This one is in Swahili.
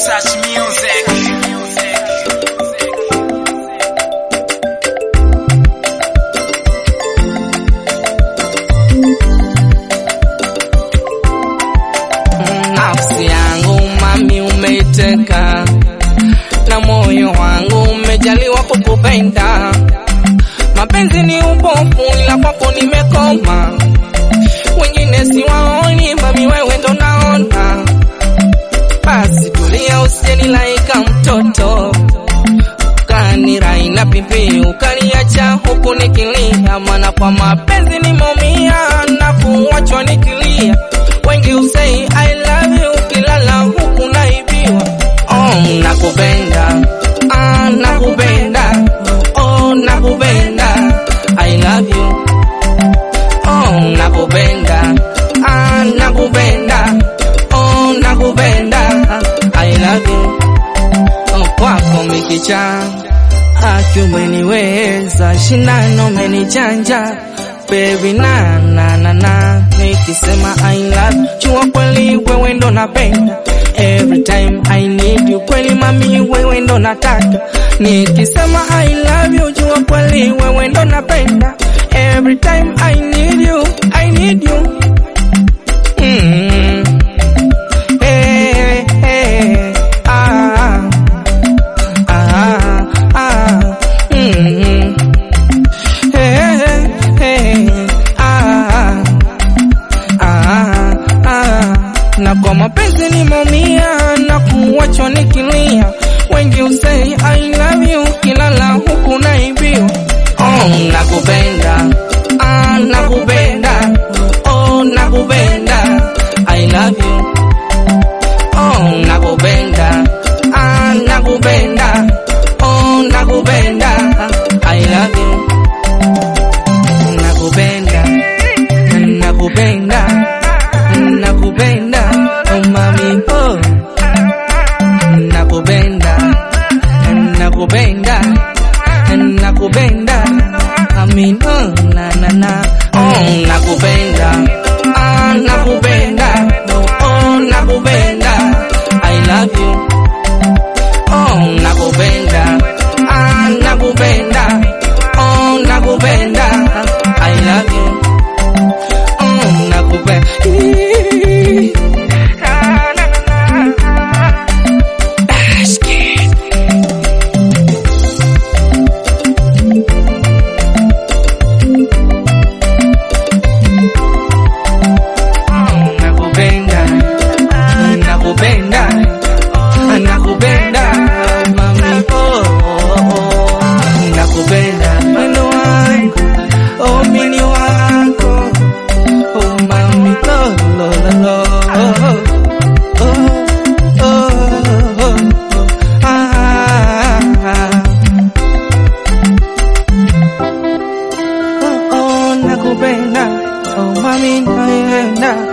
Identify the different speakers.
Speaker 1: Touch music.
Speaker 2: Nafsi yangu mami umeiteka, na moyo wangu umejaliwa kukupenda. Mapenzi ni upofu, ila kwako nimekoma. Wengine siwaoni, mami wewe ndo naona. Basi tulia, usijenilaika mtoto, kanirai na pipi ukaniacha huku nikilia, maana kwa mapenzi nimeumia na kuachwa nikilia. Wengi usei I love you, kilala huku naibiwa. Oh, nakupenda, ah, nakupenda, oh, nakupenda, I love you. Oh, nakupenda, ah, nakupenda, oh, nakupenda, I love you. Oh, kwako mikicha aki umeniweza, shindano umenichanja baby na na na na, nikisema I love chua kweli wewe ndo napenda every time I need you, kweli mami wewe ndo nataka, nikisema I love you chua kweli wewe ndo napenda every time I need you, I need you mm. Hey, hey, ah, ah, ah, mm. Hey, hey, ah, ah, ah. Na kwa mapenzi nimeumia na kuachwa nikilia, wengi usei I love you, kilala huku naibiwa. Oh, nakupenda, ah, nakupenda, oh, nakupenda, I love you. Oh, nakupenda, ah, nakupenda, oh, nakupenda, I love you. Nakupenda, nakupenda, nakupenda, oh mami, oh. Nakupenda, nakupenda, nakupenda, amin, oh, na na na, oh, nakupenda, ah, nakupenda, oh, nakupenda, I love you. Oh, nakupenda, ah, nakupenda, oh, nakupenda, I love you. Oh, nakupenda. Ah, na, na, na. Dash Kid. Oh, nakupenda, nakupenda, nakupenda, mami, oh, oh, oh. nakupenda, mwendo wangu, oh, mini wako, oh, mami, lo, lo, lo, lo, oh, oh, oh, oh, oh, ah, ah. Oh, oh, nakupenda, oh, mami, nakupenda,